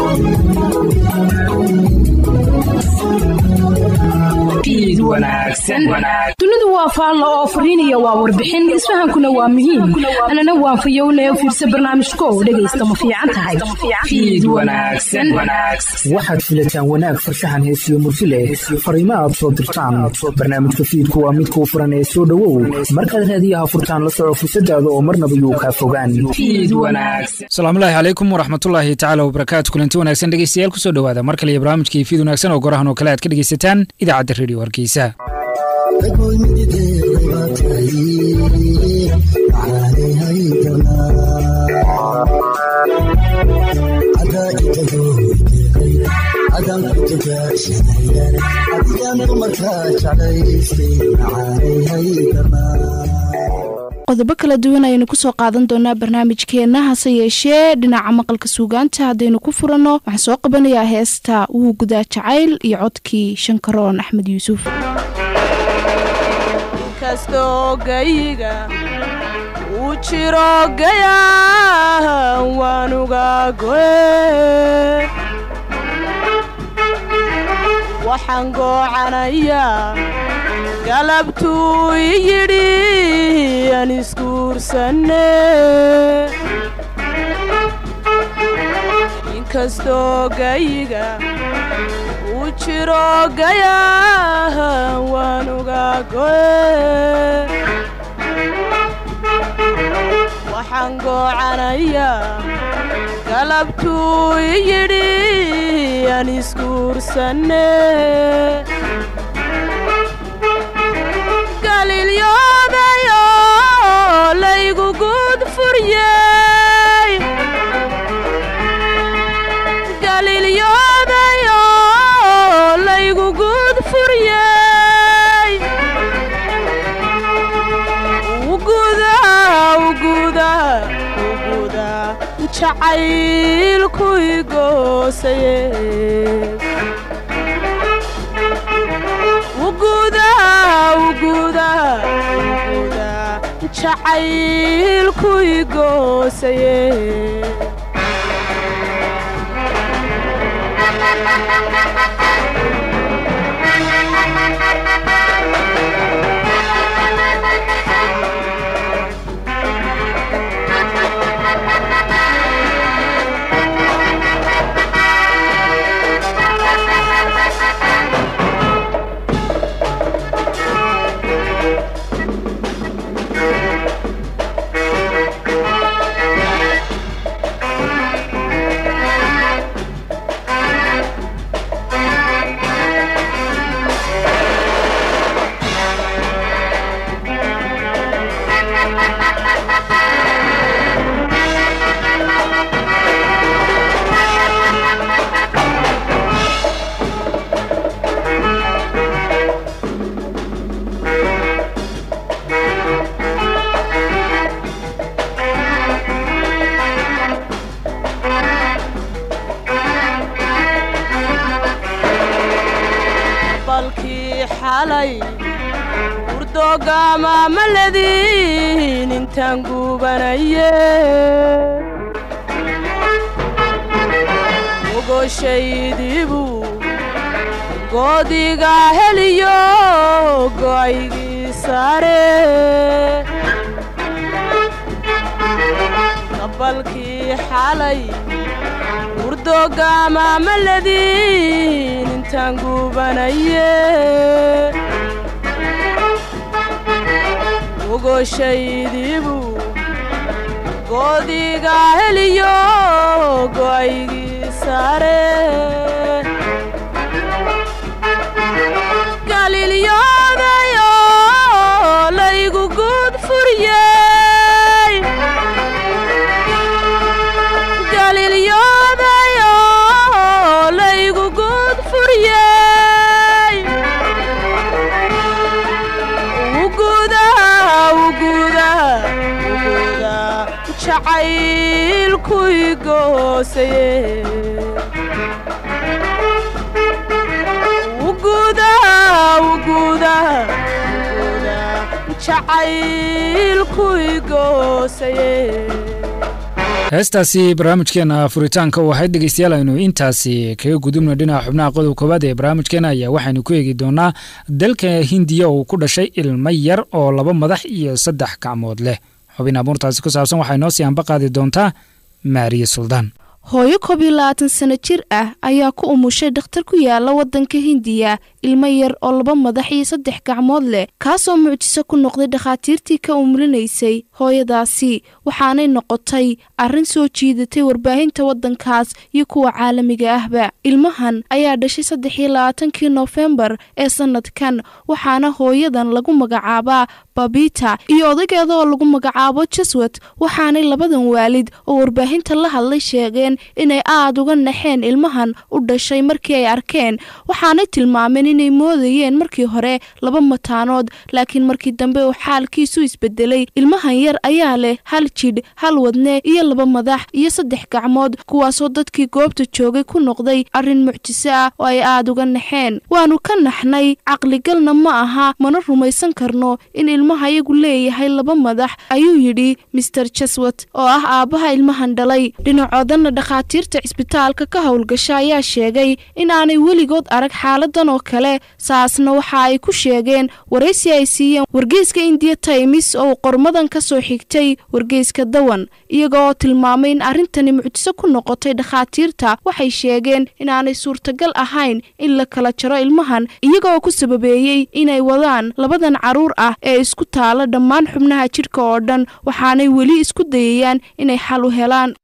dunidu waa faallo oo fariinaya waa warbixin isfahankuna waa muhiim anana waan fayowne fiirsa barnaamijko dhegaysta ma fiican tahay waxaad filataan wanaag farshaxan heesiyo murti leh fariimo aad soo dirtaan barnaamijka fiidku waa midkuu furan ee soo dhowow markaad raadiyaha furtaan la soco fursadaada oo marnaba yuu kaa fogaan asalaamullaahi calaykum waraxmatullaahi tacaala wabarakaatu kulanti wanaagsan dhegeystayaal kusoo dhowaada mar kale iyo barnaamijkii fiid wanaagsan oo gorahan oo kale aad ka dhegeysataan idaacadda redio hargeysa qodobo kala duwan ayaynu kusoo qaadan doonaa barnaamijkeenna hase yeeshee dhinaca maqalka suugaanta haddaynu ku furanno waxaan soo qabanayaa heesta wuu gudaa jacayl iyo codkii shankaroon axmed yuusuf kastoo gayiga uu jiro gayaa waanuga goe waxaan goocanayaa galabtuu i yidhi aan isguursanne inkastoo gayiga uu jiro gayaa waanuga goe waxaan goocanayaa galabtuu i yidhi aan isguursanne galilyodayo laygu guud furyey galilyodayo laygu guud furyey ugudaa ugudaa ugudaa jacaylku igoosaye jacaylku igoosaye balkii xalay urdoogama ma ledin intaan guubanaye ogoshaydiibuu goodiga heliyo go'aygii saare balkii xalay urdoogama ma ledin intaan guubanaye ogoshaydiibuu goodiga heliyo go'aygii saare galilyodayo laygu guud furyey galilyodayo laygu guud furyey ugudaa ugudaa ugudaa jacaylku igoosaye ugudaa ugudaa ugudaa jacaylku igoosaye heestaasi barnaamijkeena furitaanka u ahayd dhegeystayaal aynu intaasi kaga gudubno dhinaca xubnaha qodob koowaad ee barnaamijkeena ayaa waxaynu ku eegi doonaa dalka hindiya uu ku dhashay ilmo yar oo laba madax iyo saddex gacmood leh xubin abuurtaasi ku saabsan waxay noo sii anba qaadi doontaa maariye suldaan hooyo koob iyo labaatan sano jir ah ayaa ku umushay dhakhtar ku yaala waddanka hindiya ilmo yar oo laba madax iyo saddex gacmood leh kaasoo mucjiso ku noqday dhakhaatiirtii ka umulinaysay hooyadaasi waxaanay noqotay arrin soo jiidatay warbaahinta waddankaas iyo kuwa caalamiga ahba ilmahan ayaa dhashay saddex iyo labaatankii noofembar ee sannadkan waxaana hooyadan lagu magacaabaa babita iyo odageeda oo lagu magacaabo jaswat waxaanay labadan waalid oo warbaahinta la hadlay sheegeen inay aad uga naxeen ilmahan u dhashay markii ay arkeen waxaanay tilmaameen inay moodayeen markii hore laba mataanood laakiin markii dambe uu xaalkiisu isbedelay ilmahan yar ayaa leh hal jidh hal wadne iyo laba madax iyo saddex gacmood kuwaasoo dadkii goobta joogay ku noqday arrin mucjiso ah oo ay aad uga naxeen waanu ka naxnay caqligalna ma aha mana rumaysan karno in ilmaha iyagu leeyahay laba madax ayuu yidhi master jaswat oo ah aabbaha ilmahan dhalay dhinacoodana dhakhaatiirta cisbitaalka ka howlgasha ayaa sheegay in aanay weligood arag xaaladan oo kale saasna waxa ay ku sheegeen waraysi ay siiyeen wargeyska indiya taymis oo qormadan ka soo xigtay wargeyska dawan iyaga oo tilmaamay in arrintani mucjiso ku noqotay dhakhaatiirta waxay sheegeen inaanay suurtagal ahayn in la kala jaro ilmahan iyaga oo ku sababeeyey inay wadaan labadan carruur ah ee isku taala dhammaan xubnaha jidhka oo dhan waxaanay weli isku dayayaan inay xal u helaan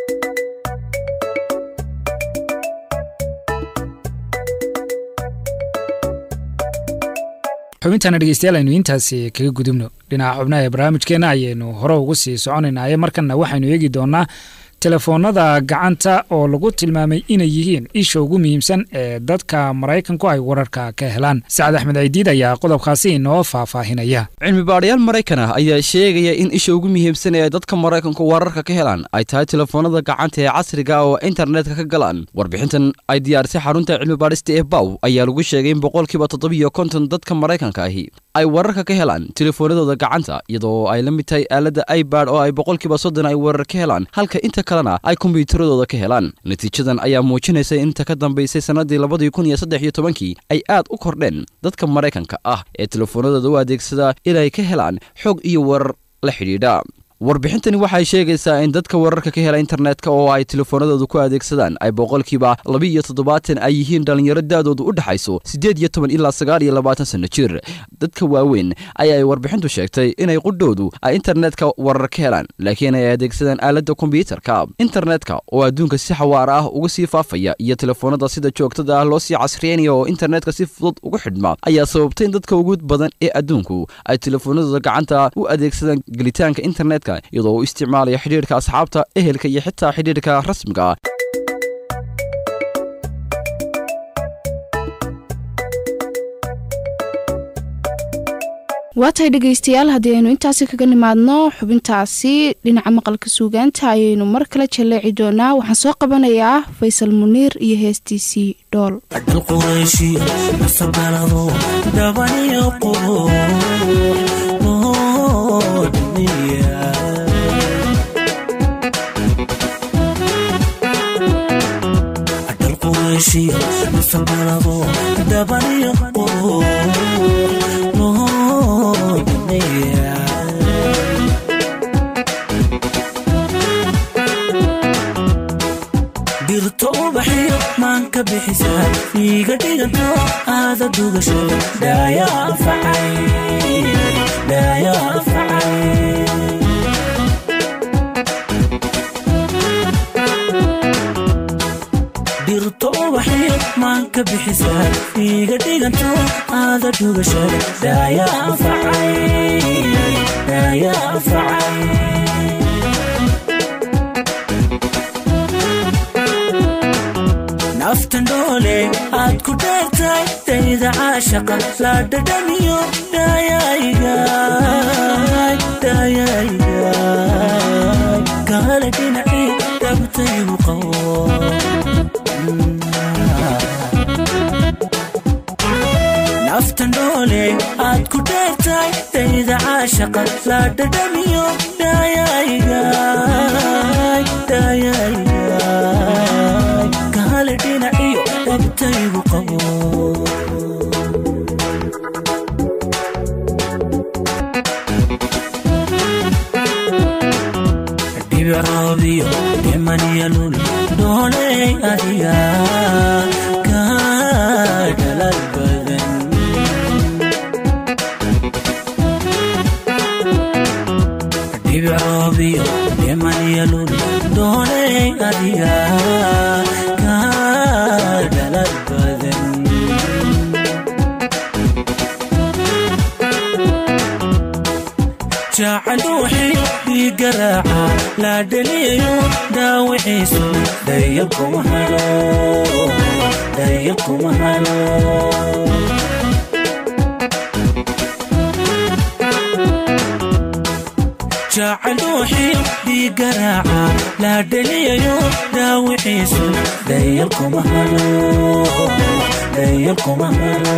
xubintaana dhegeystayaal aynu intaasi kaga gudubno dhinaca xubnaha ee barnaamijkeenna ayaynu hore ugu sii soconaynaaye markanna waxaynu eegi doonaa telefoonada gacanta oo lagu tilmaamay inay yihiin isha ugu muhiimsan ee dadka maraykanku ay wararka ka helaan sacad axmed ciidiid ayaa qodobkaasi inoo faahfaahinaya cilmi baadhayaal maraykan ah ayaa sheegaya in isha ugu muhiimsan ee dadka maraykanku wararka ka helaan ay tahay telefoonada gacanta ee casriga oo internetka ka galaan warbixintan ay diyaarisay xarunta cilmi baadhista ee baw ayaa lagu sheegay in boqolkiiba toddobiyo konton dadka maraykanka ahi ay wararka ka helaan telefoonadooda gacanta iyadoo ay la mid tahay aaladda ibad oo ay boqolkiiba soddon ay warar ka helaan halka inta kalena ay kombiyuutaradooda ka helaan natiijadan ayaa muujinaysa inta ka dambaysay sannadii labadii kun iyo saddex iyo tobankii ay aad u kordheen dadka maraykanka ah ee telefoonadooda u adeegsada inay ka helaan xog iyo warar la xidhiidha warbixintani waxay sheegaysaa in dadka wararka ka hela internetka oo ay telefoonadooda ku adeegsadaan ay boqolkiiba laba iyo toddobaatan ay yihiin dhallinyaro daadoodu u dhexayso siddeed iyo toban ilaa sagaal iyo labaatan sanno jir dadka waaweyn ayaa ay warbixintu sheegtay inay qudhowdu ay internetka warar ka helaan laakiin ay adeegsadaan aaladda kombyuutarka internetka oo adduunka si xawaara ah uga sii faafaya iyo telefoonada sida joogtada ah loo sii casriyeynaya oo internetka si fudud ugu xidhma ayaa sababtay in dadka ugu badan ee adduunku ay telefoonadooda gacanta u adeegsadaan gelitaanka internetka iyadoo u isticmaalaya xidhiidhka asxaabta ehelka iyo xitaa xidhiidhka rasmiga waatahay dhegaystayaal haddii aynu intaasi kaga nimaadno xubintaasi dhinaca maqalka suugaanta ayaynu mar kale jaleeci doonaa waxaan soo qabanayaa faysal muniir iyo heestiisii dhool dirto ubaxiyo maan ka bixisaa iiga dhiganto aada dugasho dhaaya dirto ubaxiyo maan ka bixisaa iiga dhiganto aada dugasho dhaaya afacay naftan dhoole aad ku dheertahay dayda caashaqa la dhadhamiyo gaala dhinacii dhabtaygu qabo nafta noole aad ku dheertahay dayda caashaqa la dhadhamiyo dhaayaygaay dhaayaygaay kaale dhinaciyo dhabtaygu qabo dhibicroobiyo dhimaniyalul dhooley adiga kaa dhalal badan dhibicroobiyo dhimaniyalul dhooley adiga kaa dhalal badan jacluuxii dhiigaraaca la dhaliyayo dhaawiciisu dhayalkuma halo dhayalkuma halo jacluuxii dhiigaraaca la dhaliyayo dhaawiciisu dhayalkuma halo dhayalkuma halo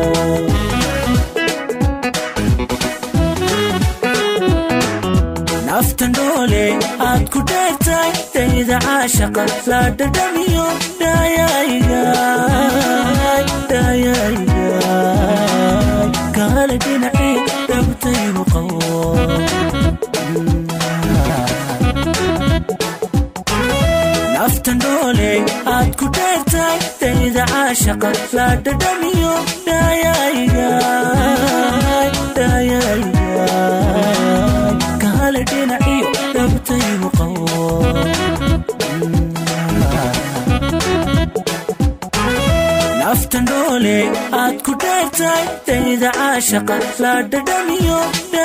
nafta noole aad ku dheertahay dayda caashaqa la dhadhamiyo dhaayaygaay dhaayaygaay kaale dhinaci dhabtaygu qabo nafta noole aad ku dheertahay dayda caashaqa la dhadhamiyo dhaayaygaay dhaayaygaay kaale dhinaciyo dhabtaygu qabo nafta noole aad ku dheertahay dayda caashaqa la dhadhamiyo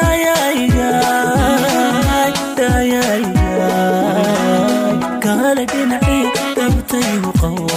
dhaayaygaay dhaayaygaay kaale dhinaciyo dhabtaygu qabo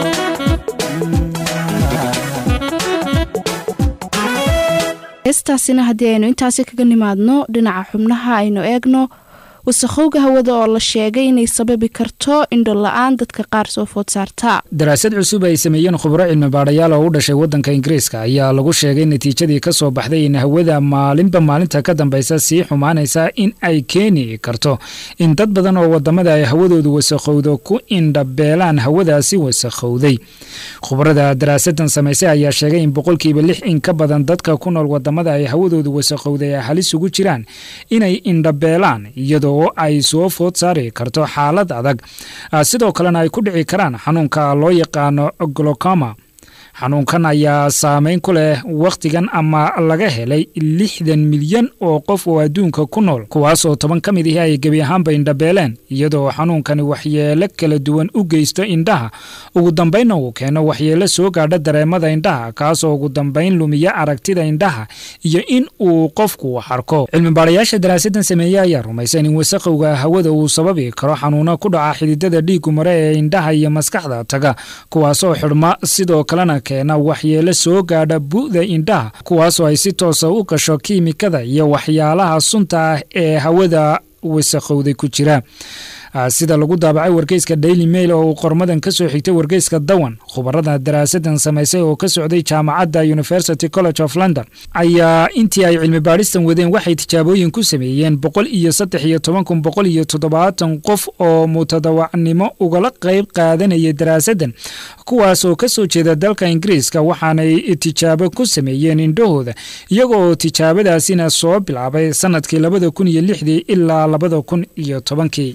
heestaasina haddii aynu intaasi kaga nimaadno dhinaca xubnaha aynu eegno wasakhowga hawada oo la sheegay inay sababi karto indho la-aan dadka qaar soo food saarta daraasad cusub ay sameeyeen khubro cilmi baadhayaal oo u dhashay waddanka ingiriiska ayaa lagu sheegay natiijadii ka soo baxday in hawada maalinba maalinta ka dambaysa sii xumaanaysa in ay keeni karto in dad badan oo wadamada ay hawadoodu wasakhowdo ku indhabeelaan hawadaasi wasakhowday khubrada daraasadan samaysay ayaa sheegay in boqolkiiba lix in ka badan dadka ku nool wadamada ay hawadoodu wasakhowday ay halis ugu jiraan inay indhabeelaan iyadoo ay soo food saari karto xaalad adag sidoo kalena ay ku dhici karaan xanuunka loo yaqaano glocoma xanuunkan ayaa saameyn ku leh wakhtigan ama laga helay lixdan milyan oo qof oo adduunka ku nool kuwaas oo toban ka mid ihi ay gebi ahaanba indhabeeleen iyadoo xanuunkani waxyeelo kala duwan u geysto indhaha ugu dambaynna uu keeno waxyeelo soo gaadha dareemada indhaha kaasoo ugu dambayn lumiya aragtida indhaha iyo in uu qofku wax arko cilmi baarayaasha daraasadan sameeye ayaa rumaysan in wasaqowga hawada uu sababi karo xanuuno ku dhaca xididada dhiigu mare ee indhaha iyo maskaxda taga kuwaasoo xidhma sidoo kalena keena waxyeelo soo gaadha bu'da indhaha kuwaasoo ay si toosa u gasho kiimikada iyo waxyaalaha sunta ah ee hawada wasakhowday ku jira sida lagu daabacay wargeyska daily mail oo uu qormadan ka soo xigtay wargeyska dawan khubarada daraasadan samaysay oo ka socday jaamacadda university college of london ayaa intii ay cilmi baadhistan wadeen waxay tijaabooyin ku sameeyeen boqol iyo saddex iyo toban kun boqol iyo toddobaatan qof oo mutadawacnimo ugala qayb qaadanaya daraasadan kuwaas oo ka soo jeeda dalka ingiriiska waxaanay tijaabo ku sameeyeen indhahooda iyaga oo tijaabadaasina soo bilaabay sanadkii labada kun iyo lixdii ilaa labada kun iyo tobankii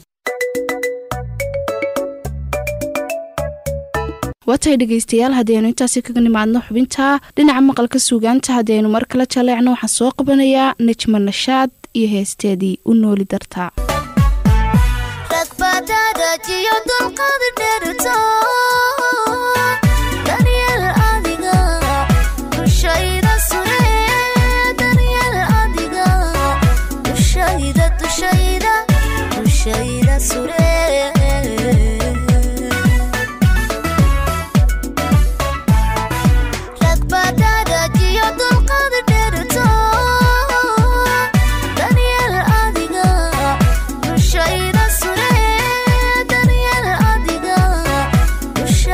waatahay dhegaystayaal haddii aynu intaasi kaga nimaadno xubinta dhinaca maqalka suugaanta haddii aynu mar kala jaleecno waxaan soo qabanayaa najma nashaad iyo heesteedii u nooli dartaa Shayda sure, Daniel Adiga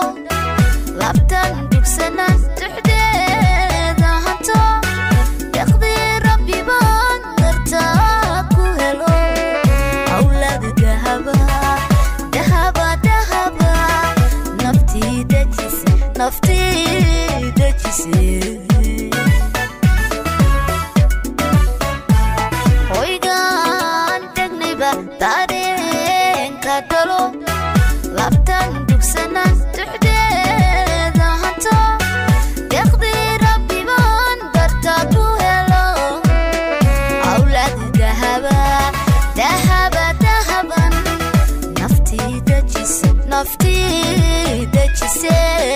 labtan dugsanaan duxdeeda hanto deqdii rabbi baan dartaa ku helo awlaad dahaba dahaba dahaba naftii dejise naftii dejise hoygaan degnayba dareenka dhalo labtan dugsanaan duxdeeda hanto deqdii rabbi baan dartaa ku helo awlaad dahaba dahaba dahaban naftii dejise naftii dejise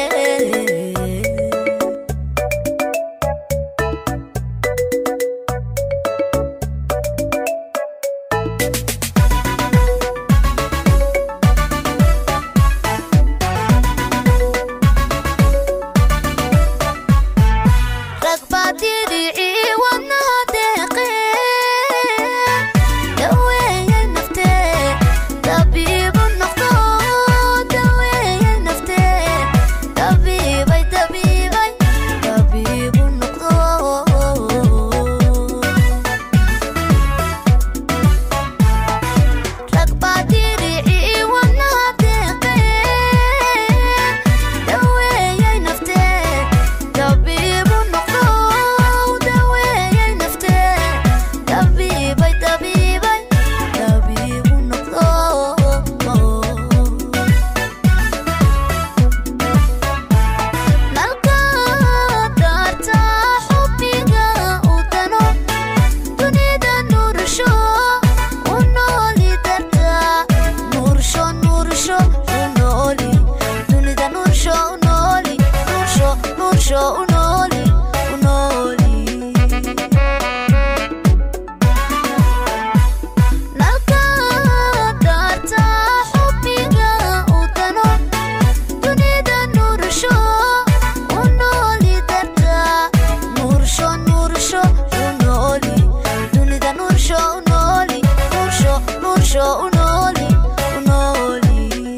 rag baa diricii wadnaha deeqee daweeyay naftee dabiibu noqdo daweeyay naftee dabiibay dabiibay dabiibu noqdo rag baa diricii wadnaha deeqee daweeyay naftee dabiibu noqdo daweeyay naftee dabiibay dabiibay dabiibu noqdo nalka daarta xubbiga u dano dunida nuursho u nooli darta nuursho nuursho u nooli dunida nuursho u nooli nuursho nuursho u nooli u nooli nalka daarta xubbiga u dano dunida nuursho u nooli darta nuursho nuursho u nooli dunida nuursho u nooli nuursho nuursho u nooli u nooli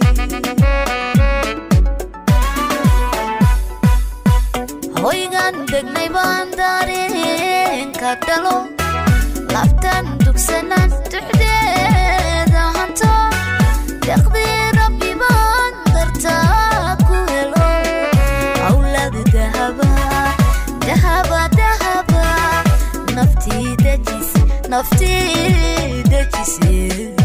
hoygan degnay baan dareenka dhalo labtan dugsanaan duxdeeda hanto deqdii rabbi baan dartaa ku helo awlaad dahaba dahaba dahaba naftii dejise naftii dejise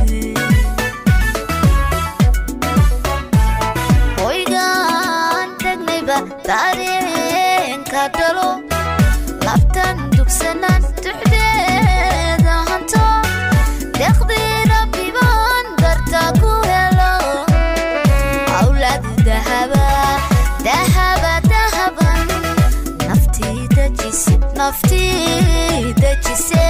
hoygaan degnayba dareenka dhalo labtan dugsanaan duxdeeda hanto deqdii rabbi baan dartaa ku helo awlaad dahaba dahaba dahaban naftii dejise naftii dejise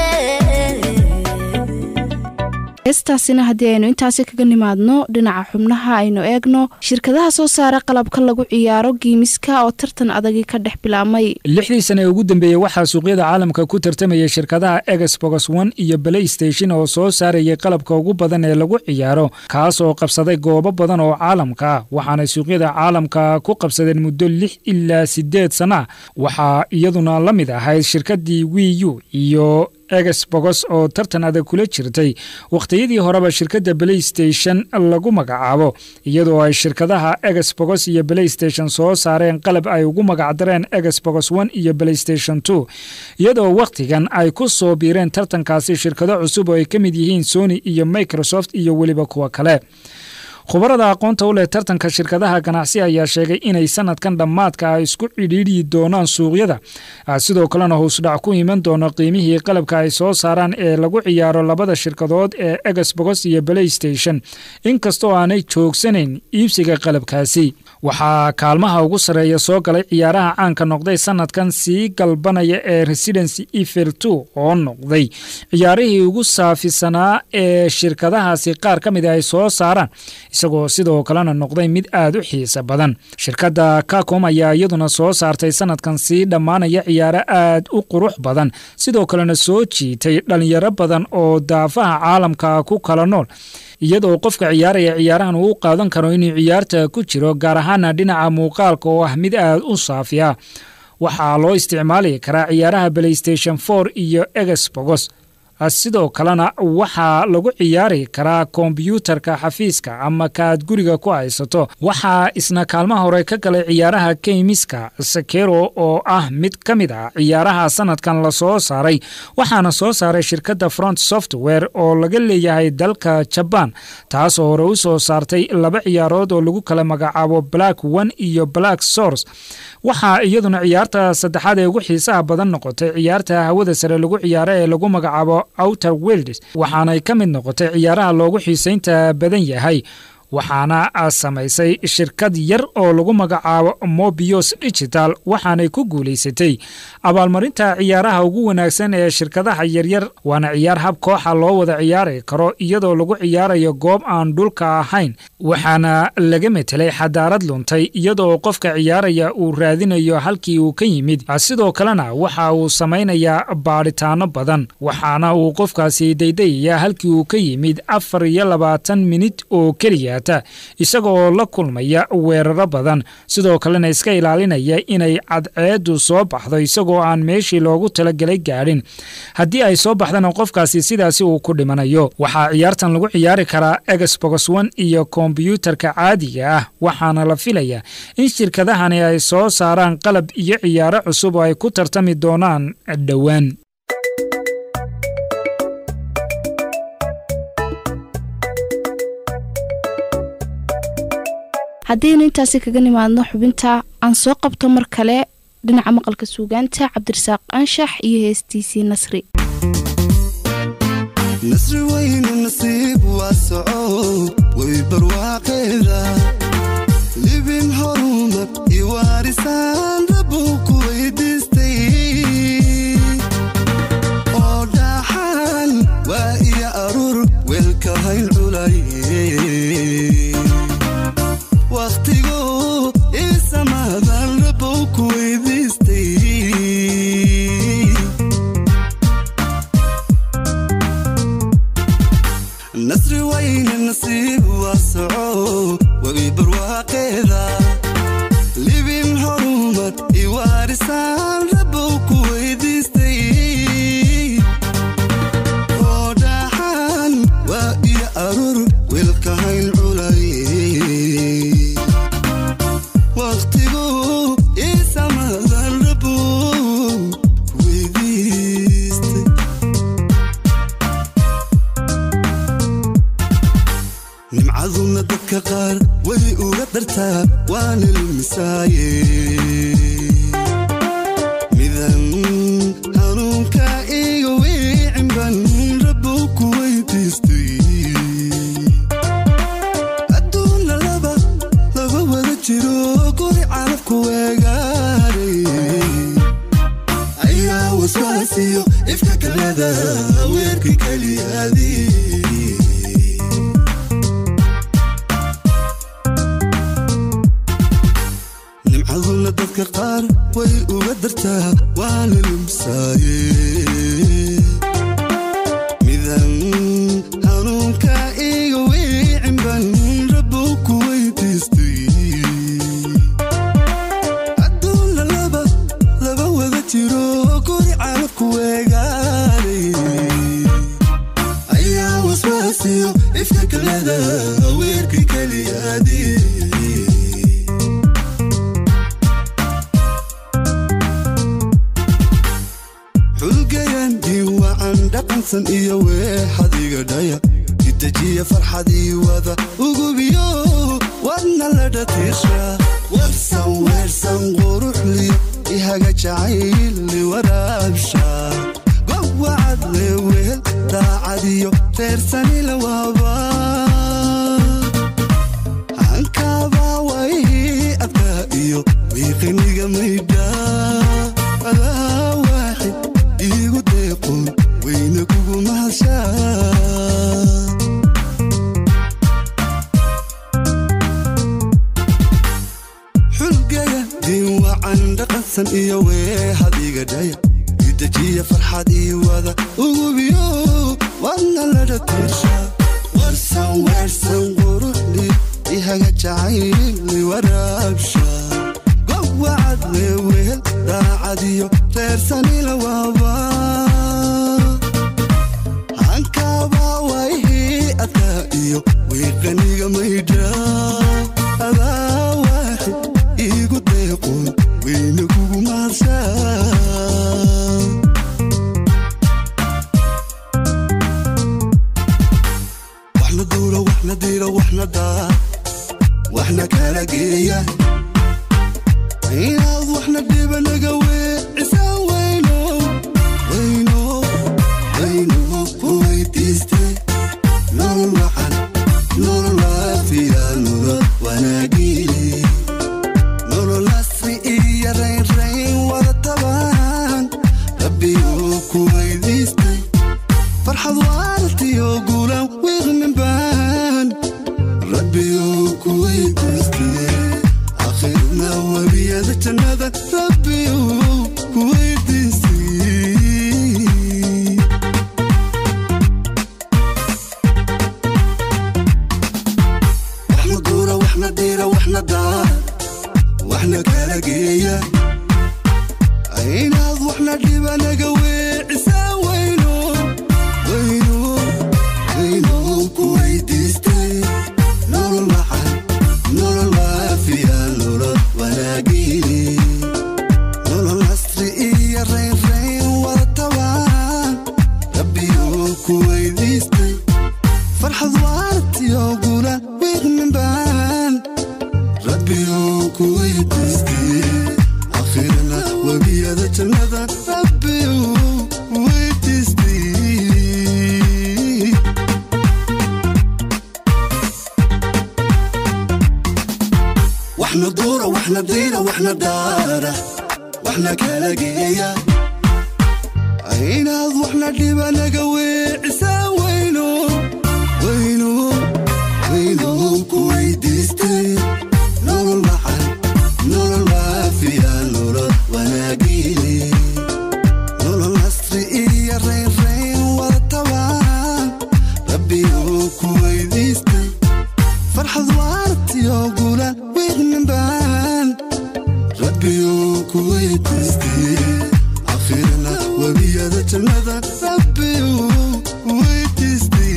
heestaasina haddii aynu intaasi kaga nimaadno dhinaca xubnaha aynu eegno shirkadaha soo saara qalabka lagu ciyaaro giimiska oo tartan adagii ka dhex bilaabmay lixdii sane ee ugu dambeeyey waxaa suuqyada caalamka ku tartamayay shirkadaha exbox one iyo playstation oo soo saarayay qalabka ugu badan ee lagu ciyaaro kaas oo qabsaday goobo badan oo caalamka ah waxaanay suuqyada caalamka ku qabsadeen muddo lix ilaa sideed sana ah waxaa iyaduna la mid ahayd shirkadii wiu iyo exbox oo tartan adag kula jirtay wakhtiyadii horeba shirkadda playstation lagu magacaabo iyadoo ay shirkadaha exbox iyo playstation soo saareen qalab ay ugu magacdareen exbox one iyo playstation two iyadoo wakhtigan ay ku soo biireen tartankaasi shirkado cusub oo ay ka mid yihiin sony iyo microsoft iyo weliba kuwa kale khubarada aqoonta u leh tartanka shirkadaha ganacsi ayaa sheegay inay sanadkan dhammaadka ay isku cidhiidhi doonaan suuqyada sidoo kalena hoosdhac ku iman doono qiimihii qalabka ay soo saaraan ee lagu ciyaaro labada shirkadood ee exbox iyo playstation inkastoo aanay joogsanayn iibsiga qalabkaasi waxaa kaalmaha ugu sarreeya soo galay ciyaaraha caanka noqday sanadkan sii galbanaya ee residency efer two oo noqday ciyaarihii ugu saafisanaa ee shirkadahaasi qaar ka mid ay soo saaraan isagoo sidoo kalena noqday mid aad u xiisa badan shirkadda kakom ayaa iyaduna soo saartay sanadkan sii dhammaanaya ciyaaro aad u qurux badan sidoo kalena soo jiitay dhalinyaro badan oo daafaha caalamka ku kala nool iyadoo qofka ciyaaraya ciyaarahan uu u qaadan karo inuu ciyaarta ku jiro gaar ahaana dhinaca muuqaalka oo ah mid aad u saafiya waxaa loo isticmaali karaa ciyaaraha playstation for iyo exbogos sidoo kalena waxaa lagu ciyaari karaa kombyuutarka xafiiska ama kaaad guriga ku haysato waxaa isna kaalmaha hore ka galay ciyaaraha keymiska sakero oo ah mid ka mid ah ciyaaraha sanadkan lasoo saaray waxaana soo saaray shirkadda front software oo laga leeyahay dalka jabaan taasoo hore u soo saartay laba ciyaarood oo lagu kala magacaabo black one iyo black source waxaa iyaduna ciyaarta saddexaad ee ugu xiisaha badan noqotay ciyaarta hawada sare lagu ciyaaro ee lagu magacaabo outer wilds waxaanay ka mid noqotay ciyaaraha loogu xiisaynta badan yahay waxaana samaysay shirkad yar oo lagu magacaabo mobios digital waxaanay ku guulaysatay abaalmarinta ciyaaraha ugu wanaagsan ee shirkadaha yaryar waana ciyaar hab kooxa loo wada ciyaari karo iyadoo lagu ciyaarayo goob aan dhulka ahayn waxaana laga metelay xadaarad luntay iyadoo qofka ciyaaraya uu raadinayo halkii uu ka yimid sidoo kalena waxa uu samaynayaa baadhitaano badan waxaana uu qofkaasi daydayaya halkii uu ka yimid afar iyo labaatan minit oo keliya isagoo la kulmaya weeraro badan sidoo kalena iska ilaalinaya inay cadceedu soo baxdo isagoo aan meeshii loogu talagelay gaadhin haddii ay soo baxdana qofkaasi sidaasi uu ku dhimanayo waxaa ciyaartan lagu ciyaari karaa exbox one iyo kombyuutarka caadiga ah waxaana la filaya in shirkadahani ay soo saaraan qalab iyo ciyaaro cusub oo ay ku tartami doonaan dhowaan haddaynu intaasi kaga nimaadno xubinta aan soo qabto mar kale dhinaca maqalka suugaanta cabdirasaaq anshax iyo heestiisii nasri nasri weynu nasiib waa soco way barwaaqeeda libin horumar iwaarisaan rabuu ku weydiistay oo dhaaxaan waa iyo aruur weelka hayn culay wakhtigu isamaadan rabow ku weydiistay nasri wayne nasiib waa soco wagi barwaaqeeda libin horumar iwaarisaan rabow ku weydiistay oo dhaaxaan waa iyo aruur weelka hayn culay wakhtigu isamadan rabow ku weydiistay nimcaduna dadka qaar way uga dartaa waana lumisaaye midan hanuunka iga wiicinban rabow ku weydiistay adduunna laba laba wada jiro guri carabku weegaaray ayaa waswaasiyo ifka kalada weerka keliyaadii nimcaduna dadka qaar way uga dartaa waana lumsaaye midan hanuunka iga wiicinban rabow ku weydiistay adduunna laba laba wada jiro guri carabku weegaaray ayaa waswaasiyo ifka kalada weerka keliyaadii xulgayandii wacan dhaqansan iyo weexadiga dhaya idejiya farxadii wada ugubiyo wadna la dhatiisha warsan weersan quruxliyo ihaga jacayli waraabsha gowacad leeweel daacadiyo reersanila waaba hankaabaa way adkaa iyo wiiqiniga maydha adaa waaxid iigu deeqoon weyna kugu mahashaa xulgaya diin wacan dhaqansan iyo weehadiga dhaya idejiya farxad ii wada ugubiyo wadna ladha tiirsha warsan weersan quruxdi ihaga jacayli waraabsha gowacad leewehel daacadiyo reersanila waaba hankaba waihii adkaa iyo wiiqaniga maydha adaa waaxid iigu deeqoon weyne kugu maadsaa waxna duuro waxna diiro waxna daa waxna kala geeya inaad waxna dhiba naga weecisaan weyno weyno weyno ku weydiiste nolol wacan nolol waafiya nolol wanaagile nolol asri iyo raynrayn wada tabaan rabbiyuu ku weydiistay farxad waartiyo guulan wiiqmin baan rabbiyuu ku weydiistay akhirna webiyada jannada rabbiyuu ku weydiistay waxna duura waxna diira waxna daa waxna kala geeya inaad waxna dhiba naga weecisaan weyno weyno weyno ku weydiistay nolol wacan nolol waafiya nolol wanaagile nolol asri iyo raynrayn wada tabaan rabbiyuu ku weydiistay farxad waartiyo guula wiiqmin baan rabbiyuu ku weydiistay akhirna webiyada jannada rabbiyuu weydiistay waxna duura waxna diira waxna daara waxna kala geeya inaad waxna dhiba naga weecisaan weyno weyno weyno ku weydiistay nolol wacan nolol waafiya nolol wanaagile nolol asri iyo raynrayn wada tabaan rabbiyuu ku weydiistay farxad waartiyo guulan wiiqmin baan rabbiyuu ku weydiistay akhirna webiyada jannada rabbiyuu weydiistay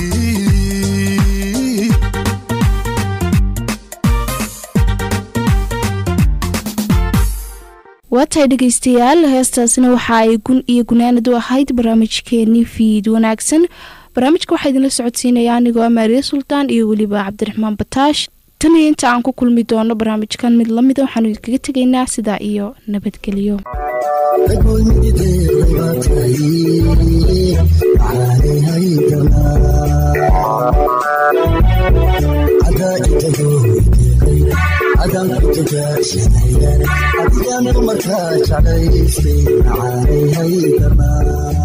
waa tahay dhegaystayaal heestaasina waxa ay gun iyo gunaanad u ahayd barnaamijkeenii fiid wanaagsan barnaamijka waxaa idinla socodsiinaya anigoo maariya sultaan iyo weliba cabdiraxmaan bataash tan iyo inta aan ku kulmi doono barnaamijkan mid lamida waxaanu idinkaga tegaynaa sidaa iyo nabadgelyo adigaan markaa jeclaystay macaanay haydamaa